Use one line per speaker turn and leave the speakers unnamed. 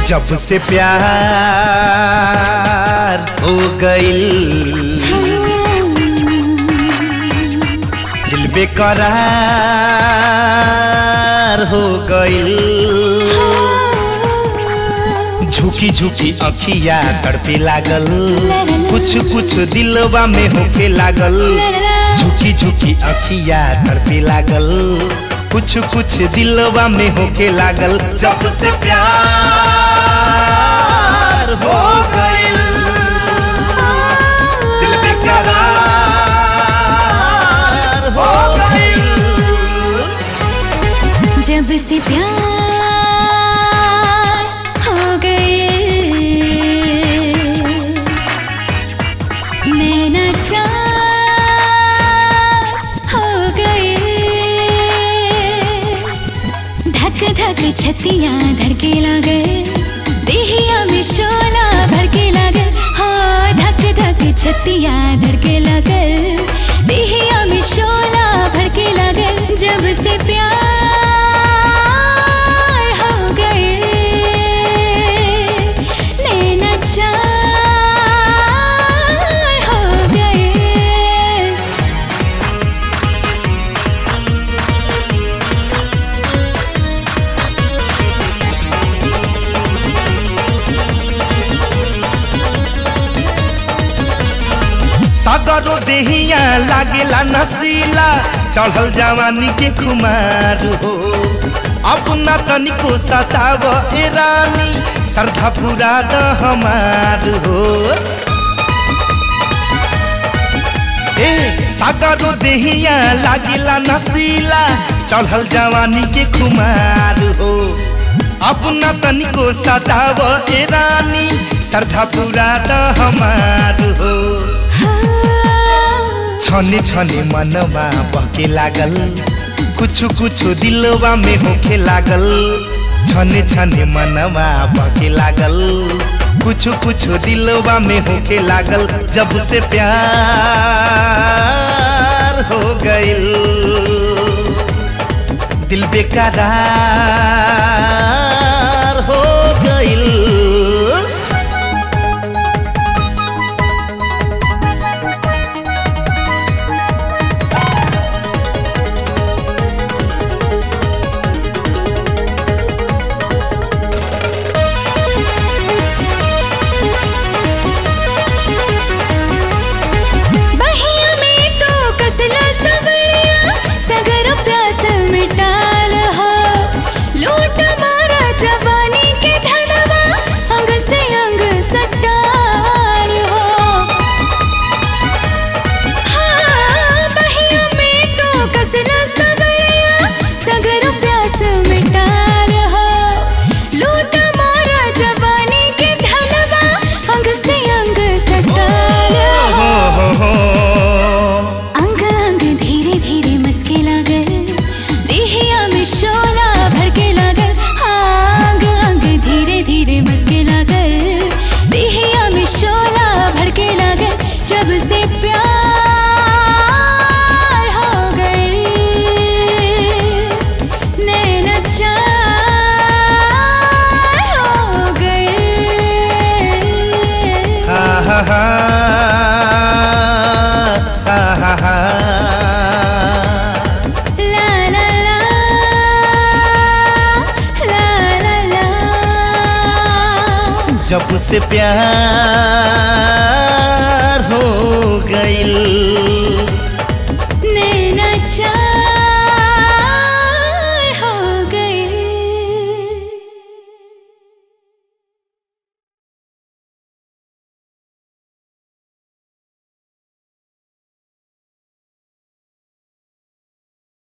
जब से प्यार हो गईल दिल बेकरार हो गईल झुकी झुकी अखिया तड़पे लागल कुछ कुछ दिलवा में होके लागल झुकी झुकी अखिया तड़पे लागल कुछ कुछ दिलवा में होके लागल जब से प्यार हो गईल दिल बेकरार हो गईल
जब से प्यार हो गए नैना चार हो गए धक धक छतिया धड़के लगे देहिया में शोला भड़के लगे हाँ धक धक छतिया धड़के लगे देहिया में शोला भड़के लगे जब से प्यार हो गए नैना चार हो गए
सागरो देहिया लागेला नसीला चढ़ल जवानी के खुमार हो अब ना तनिको सताव ए रानी श्रद्धा पूरा द हमार हो ए सागरो देहिया लागेला नसीला चढ़ल जवानी के खुमार हो अब ना तनिको सताव ए रानी श्रद्धा पूरा द हमार हो छने छने मनवा बहके लागल कुछ कुछ दिलवा में होके लागल छने छने मनवा बहके लागल कुछ कुछ दिलवा में होके लागल जब से प्यार हो गईल दिल बेकरार हो गईल
बहिया में तो कसला सबरिया सगर प्यास मिटाल हो लूट मारा जवानी के धनवा अंग से अंग सटाल हो हाँ बहिया में तो कसला सबरिया सगर प्यास मिटाल हो लूट मारा जवानी के धनवा अंग से अंग सटाल हो
हो हो हो
अंग अंग धीरे धीरे मस्के लागल देहिया में शोला भड़के लागल हाँ, अंग अंग धीरे धीरे मस्के लागल देहिया में शोला भड़के लागल जब से प्यार हो गए नैना चार हो गए
हा हा हा हा हा हा
La la la la la la
जब से प्यार